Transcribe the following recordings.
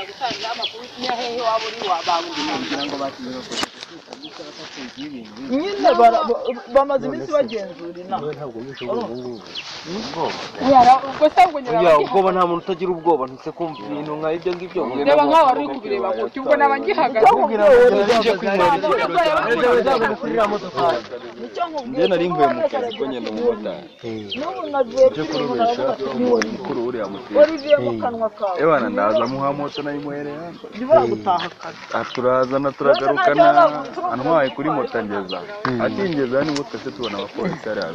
gutanga amakuru iyo hehe waba uri wabawundi ngo bakiriye bakora batsinze ibintu nyine bara- ba- bamaze iminsi bagenzura inama ntabwo ubwo Yara, ubwo se ahubwo nyina ubwoba abangihagaze ubwoba nta muntu utagira ubwoba ntuse kumva ibintu nka ibyo ngibyo reba nk'aho wari uri kubireba gutyo ubwo naba ngihagaze ije kwimara nicyo nkubwiye njye nari kuko mvuye mu wabeshya kazi kuko ngenda umumotari n'ubu nagiye ujye kuri umuntu kurubesha aravuga ati umuntu mukuru uriya mutera wari ugiye mu kanwa kawe ebana ndaza muha moto nayo imuhereye hano ntibura gutaha akazi turazana turagarukana antwaye kuri moto ngeza akingeza nibwo twese tubona abapolisi hariya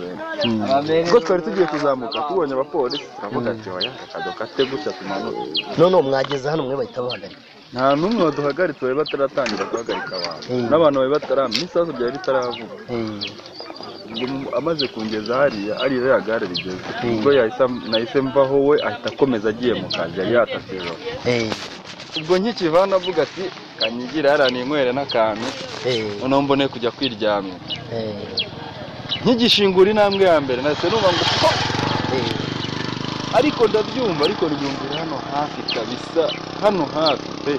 bene ubwo twari tugiye kuzamuka tubonye abapolisi turavuga ati oya reka dukate gutya tumanuke none ubu mwageze hano mwe bahita bahagarika nta n'umwe waduhagaritse bari bataratangira guhagarika abantu n'abantu bari batarama n'isasu ryari ritaravuga ubwo mu- amaze kungeza hariya hariya ya gare rigeze ubwo yahise am- nahise mvaho we ahita akomeza agiye mu kazi yari yatashye ijoro ubwo nkikivana avuga ati kanyigira hariya ninywere n'akantu noneho mbone kujya kwiryamira nkigishingura intambwe ya mbere nahise numva ngo po ariko ndabyumva ariko ndyumvira hano hafi kabisa hano hafi pe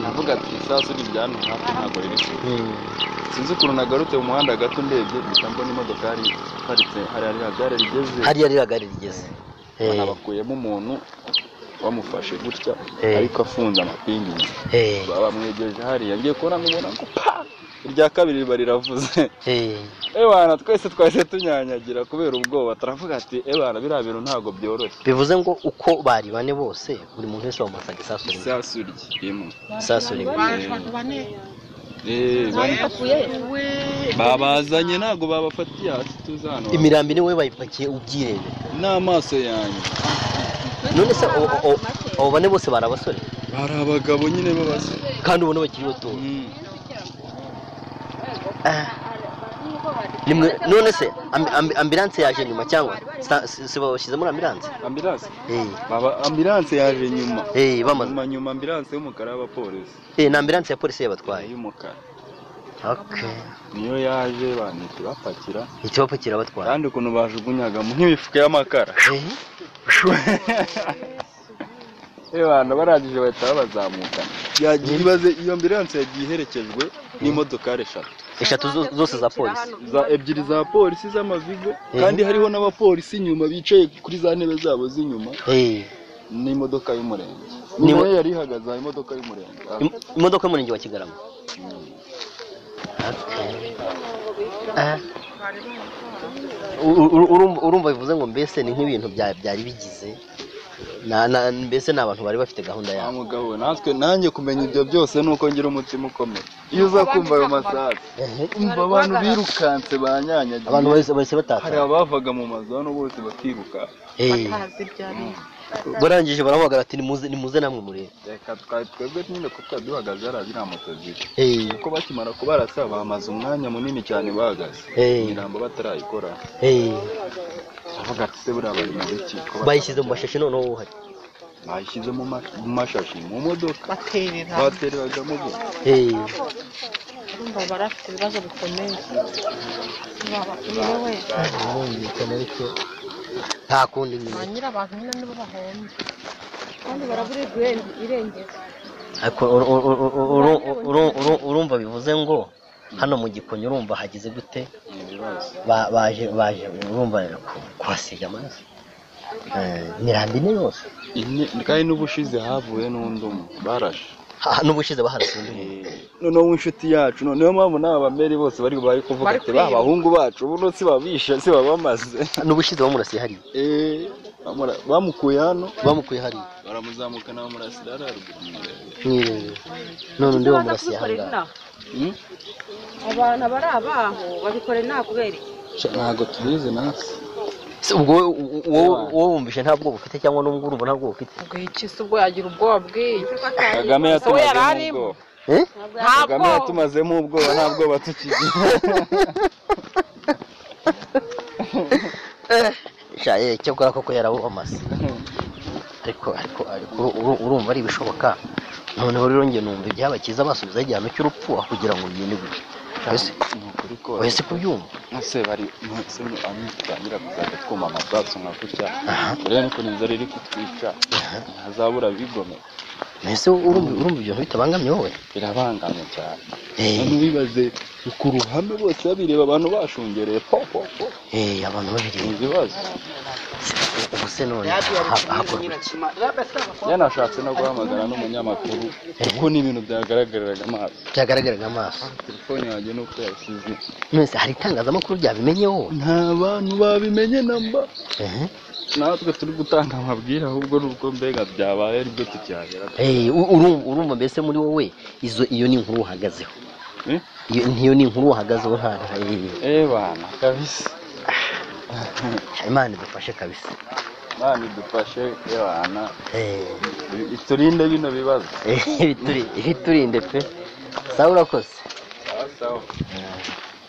navuga ati isasu ni irya hano hafi ntabwo riri kure sinzi ukuntu nagarutse mu muhanda gato ndebye mpita mbona imodoka yari iparitse hariya ririya gare rigeze hariya riragari rigeze banabakuyemo umuntu bamufashe gutya ariko afunze amapingi inyuma. Ba- bamwegereje hariya ngiye kubona nkubona ngo pa irya kabiri riba riravuze ebana twese twahise tunyanyagira kubera ubwoba turavuga ati ebana biriya bintu ntabwo byoroshye bivuze ngo uko bari bane bose buri muntu wese bamusaga isasu rimwe isasu ry'imwe isasu rimwe abantu bane Eh, bari- babazanye ntabwo babafatiye hasi tuzi hano imirambi niwe bayipakiye ubyirebera n'amaso yanjye none se abo- abo- abo bane bose bari abasore bari abagabo nyine b'abasore kandi ubona bakiri bato Mm. Ah. nimwe none se ambi- ambi- ambilanse yaje nyuma cyangwa sa- si si babashyize muri ambilanse ambilanse Eh, Baba- ambilanse yaje nyuma eh, bamaze nyuma nyuma ambilanse y'umukara y'abapolisi eh, ni ambilanse ya polisi yabatwaye y'umukara Okay. niyo yaje banihita ibapakira ikibapo kirabapakira kandi ukuntu bajugunyagamo nk'imifuka y'amakara abantu barangije bahita babazamuka yagiye ibaze iyo ambilanse yagiye iherekejwe n'imodokari eshatu eshatu zo- zose za polisi za ebyiri za polisi z'amavigo kandi hariho n'abapolisi inyuma bicaye kuri za ntebe zabo z'inyuma Eh, n'imodoka y'umurenge Ni- niyo yari ihagaze aha imodoka y'umurenge Ah, im- imodoka y'umurenge wa kigarama Okay. Ah. U- u- urumva- urumva bivuze ngo mbese ni nk'ibintu bya- byari bigize Na- na- mbese ni abantu bari bafite gahunda wa yabo mugabo we, natwe nanjye kumenya ibyo byose ni uko ngira umutima ukomeye iyo uza kumva ayo masasu Eh, umva abantu birukanse banyanyagiye abantu bahise- bahise hari batata abavaga mu mazu hano bose bakiruka Eh, barangije baravuga ati nimuze nimuze namwe murebe reka twari twebwe nyine kuko twari duhagaze hariya ziriya moto ziri Eh, kuko bakimara kubarasa bamaze umwanya munini cyane bahagaze Eh. imirambo batarayikora eh, turavuga ati se buriya bari mu iki Ko bayishyize mu mashashi noneho uhari bayishyize mu ma- mu mashashi mu modoka baterera batereragamo bo Eh, urumva barafite ibibazo bikomeye babakuyewe birumvikana ariko nta kundi nyine ba nyir'abantu nyine nibo bahomba kandi barabura irengero ariko uru- uru- uru- uru- uru- uru- urumva bivuze ngo hano mu gikonyo urumva hagize gute Ba- baje baje urumva ku- kuhasiga amaraso Eh, imirambi ni yose Ine- kandi n'ubushize havuye n'undi umwe barashe Ah, n'ubushize baharasiye undi muntu. noneho inshuti yacu niyo mpamvu n'aba bameri bose bari bari kuvuga Bari ati ba kwiba." bahungu bacu ubu si babishe si babamaze n'ubushize bamurasiye hariya Eh, bamura- bamukuye hano bamukuye hariya baramuzamukana bamurasira hariya ruguru mu irembo. mwirengera none undi bamurasiye ahangaha Hmm? abantu bari abaho babikorera nta kubera iki? Sha- ntabwo tubizi natwe Se ubwo wowe- wowe- wowe wumvishe nta bwoba ufite cyangwa n'ubwo urumva nta bwoba ufite ubwo yikise ubwo yagira ubwoba bw'iyi kagame we yari yatumazemo arimo. ubwoba Eh? nta kagame bwoba yatumazemo ubwoba nta bwoba tukigira sha eh, cyakora koko yarabubamase ariko ariko ariko uru- uru- urumva ari ibishoboka noneho rero njye numva ibyabakiza basubizaho igihano cy'urupfu aho kugira ngo bigende gutyo Ese- Ni ukuri ko wese kubyumva ese bari ese bamwe tutangira kuzajya twumva amasasu nka gutya rero niko nizo riri kutwica ntazabura bigomeka ese urumva urumva ibyo bintu bitabangamye wowe birabangamye cyane Eh, abantu bibaze ku ruhame bose babireba abantu bashungereye po po po eh, abantu babiri ni ibibazo ubu se none ha- hakorwa iki? yanashatse no guhamagara n'umunyamakuru kuko ni ibintu byagaragariraga amaso byagaragaraga amaso telefone yanjye ni uko yasize none se hari itangazamakuru ryabimenye wowe nta bantu babimenye namba Eh, natwe turi gutanga amabwire ahubwo nubwo mbega byabaye aribyo tukihagera eh, u- urumva urumva mbese muri wowe izo iyo ni inkuru uhagazeho Eh? iyo niyo ni inkuru uhagazeho nta eh, eh bana kabisa imana idufashe kabisa bana idufashe eh bana Eh, iturinde bino bibazo eh, bituri- biturinde pe sawa urakoze sawa sawa Eh.